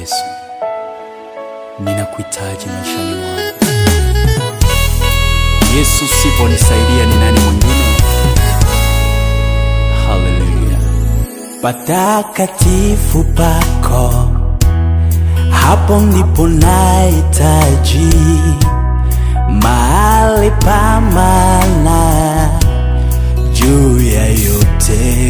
Yesu, ninakuhitaji maishani mwangu. Yesu, siponisaidia ni nani mwingine? Haleluya! patakatifu pako, hapo ndipo nahitaji mahali pa maana juu ya yote,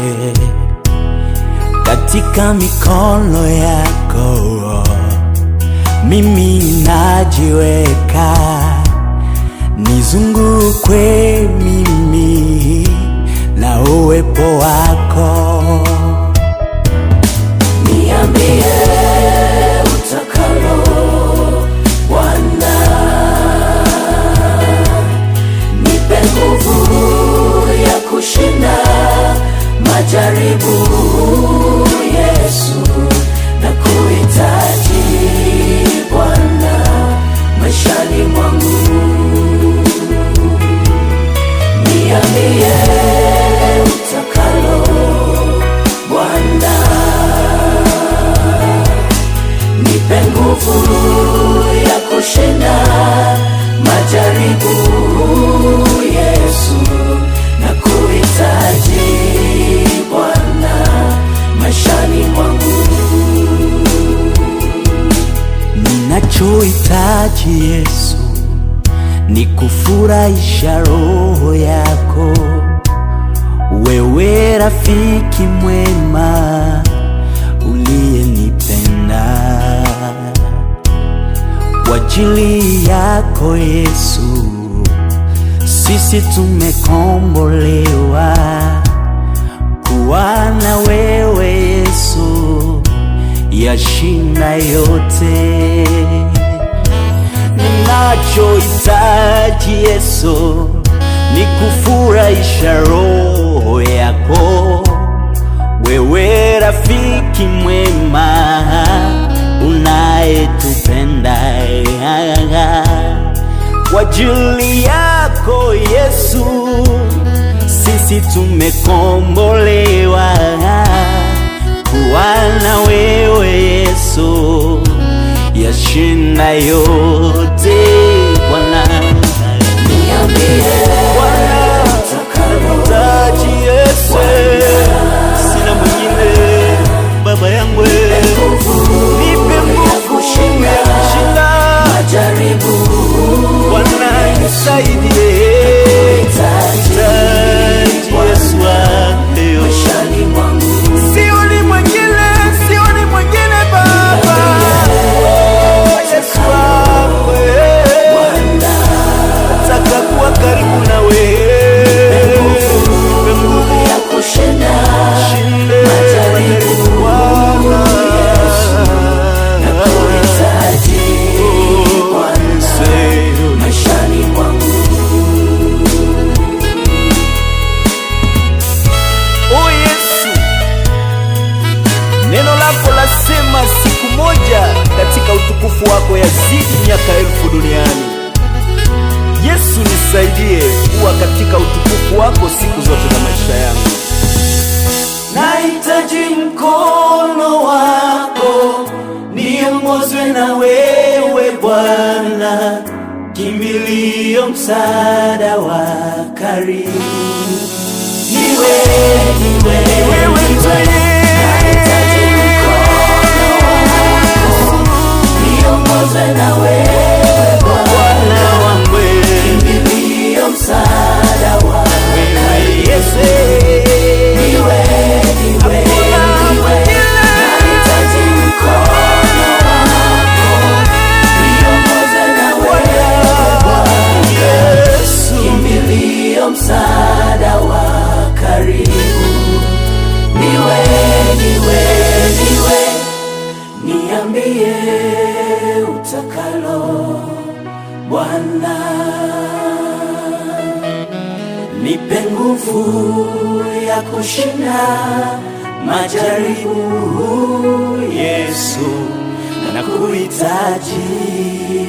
katika mikono yako mimi najiweka, nizungukwe mimi na uwepo wako. Niambie utakalo Bwana, nipe nguvu ya kushinda majaribu. Yesu, na kuhitaji Bwana maishani mwangu. Niambie utakalo Bwana, nipe nguvu ya kushinda majaribu. Yesu, na kuhitaji Bwana maishani mwangu. Ninachohitaji Yesu ni kufurahisha roho yako, wewe rafiki mwema uliyenipenda. Kwa ajili yako Yesu, sisi tumekombolewa kuwa na wewe Yesu, yashinda yote ninachohitaji Yesu ni kufurahisha roho yako, wewe rafiki mwema unayetupenda. Kwa ajili yako Yesu, sisi tumekombolewa kuwa na wewe Yesu yashinda yote Bwana. Niambie Bwana, nahitaji Yesu, sina mwingine baba yangu, nipe nguvu ya kushinda majaribu. Bwana nisaidie, nahitaji Yesu wangu maishani mwangu, sioni mwingine, sioni mwingine Baba. Yesu wangu, nataka kuwa karibu na wewe, nipe nguvu ya kushinda majaribu Bwana, nakuhitaji Bwana maishani mwangu. O Yesu, neno lako lasema siku moja katika utukufu wako yazidi miaka elfu duniani. Yesu, nisaidie kuwa katika utukufu wako siku zote za maisha yangu. Nahitaji mkono wako, niongozwe na wewe Bwana, kimbilio, msaada wa karibu. Niwe, niwe, Wewe niwe, nahitaji mkono wako, niongozwe na wewe Bwana wangu, kimbilio, msaada wa wewe Yesu, Niwe, niwe, niwe, nahitaji mkono wako, niongoze na wewe Bwana, Yesu, kimbilio, msaada wa karibu. Niwe, niwe, niwe, niambie utakalo Bwana nipe nguvu ya kushinda majaribu. Yesu, nakuhitaji